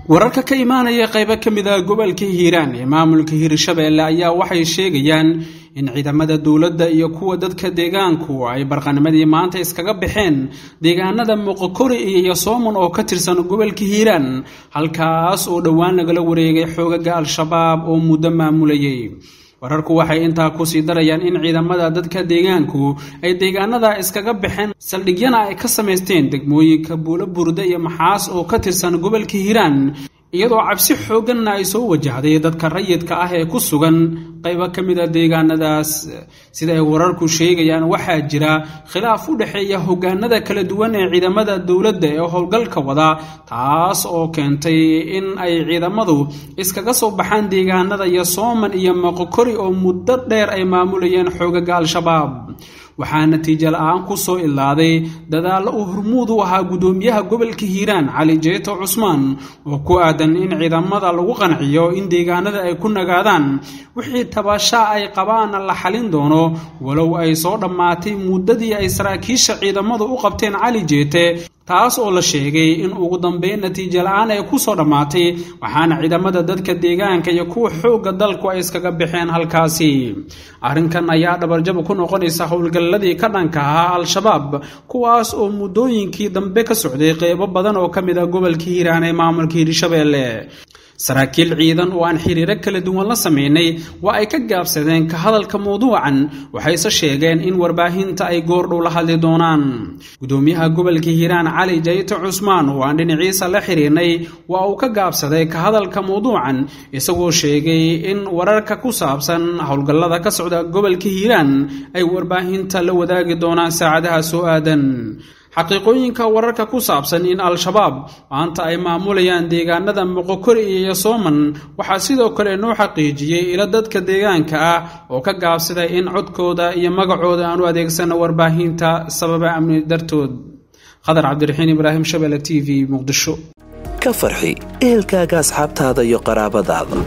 wararka ka imaanaya qaybo ka mid a gobolka hiiraan ee maamulka hiirshabeelle ayaa waxay sheegayaan in ciidamada dowladda iyo kuwa dadka deegaanku ay barqanimadii maanta iskaga baxeen deegaanada muqokori iyo sooman oo ka tirsan gobolka hiiraan halkaas oo dhowaan lagala wareegay xoogaga al-shabaab oo muddo maamulayay wararku waxay intaa kusii darayaan in ciidamada dadka deegaanku ay deegaanada iskaga baxeen saldhigyana ay ka samaysteen degmooyinka buulo burda iyo maxaas oo ka tirsan gobolka hiiraan iyadoo cabsi xoogganna ay soo wajahday dadka rayidka ah ee ku sugan qaybo ka mid a deegaanadaas sida ay wararku sheegayaan waxaa jira khilaaf u dhexeeya hogaanada kala duwan ee ciidamada dowladda ee howlgalka wada taas oo keentay in ay ciidamadu iskaga soo baxaan deegaanada iyo sooman iyo moqokori oo muddo dheer ay maamulayeen xoogaga al-shabaab waxaa natiijo la-aan ku soo ilaaday dadaallo uu hormuud u ahaa guddoomiyaha gobolka hiiraan cali jeeto cusmaan oo ku aadan in ciidamada lagu qanciyo in deegaanada ay ku nagaadaan wixii tabashaa ay qabaanna la xalin doono walow ay soo dhammaatay muddadii ay saraakiisha ciidamadu u qabteen cali jeete taas oo la sheegay in ugu dambeyn natiijo la-aan ay ku soo dhammaatay waxaana ciidamada dadka deegaanka iyo kuwa xoogga dalku ay iskaga baxeen halkaasi arrinkan ayaa dhabarjab ku noqonaysa howlgalladii ka dhanka ahaa al-shabaab kuwaas oo muddooyinkii dambe ka socday qeybo badan oo ka mid ah gobolka hiiraan ee maamulka hiirshabeelle saraakiil ciidan oo aan xiriiro kala duwan la sameynay waa ay ka gaabsadeen ka hadalka mawduucan waxayse sheegeen in warbaahinta ay goordhow la hadli doonaan gudoomiyaha gobolka hiiraan cali jayto cusmaan oo aan dhinaciisa la xiriirnay waa uu ka gaabsaday ka hadalka mawduucan isagoo sheegay in wararka ku saabsan howlgallada ka socda gobolka hiiraan ay warbaahinta la wadaagi doonaan saacadaha soo aadan xaqiiqooyinka wararka ku saabsan in al-shabaab maanta ay maamulayaan deegaanada moqokori iyo sooman waxaa sidoo kale noo xaqiijiyey ilo dadka deegaanka ah oo ka gaabsaday in codkooda iyo magacooda aan u adeegsano warbaahinta sababa amni dartood khadar cabdiraxiin ibraahim shabele t v muqdisho ka farxi ehelkaaga asxaabtaada iyo qaraabadaada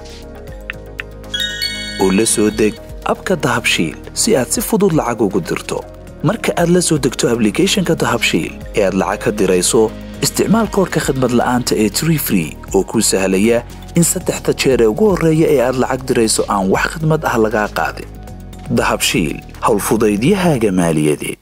oo la soo deg abka dahabshiil si aad si fudud lacag ugu dirto marka aad la soo degto ablicathonka dahabshiil ee aad lacag ka dirayso isticmaal koorka khadmad la'aanta ee tree free oo kuu sahlaya in saddexda jeer ee ugu horreeya ee aad lacag dirayso aan wax khadmad ah lagaa qaadin dahabshiil howlfudaydiyahaaga maaliyadeed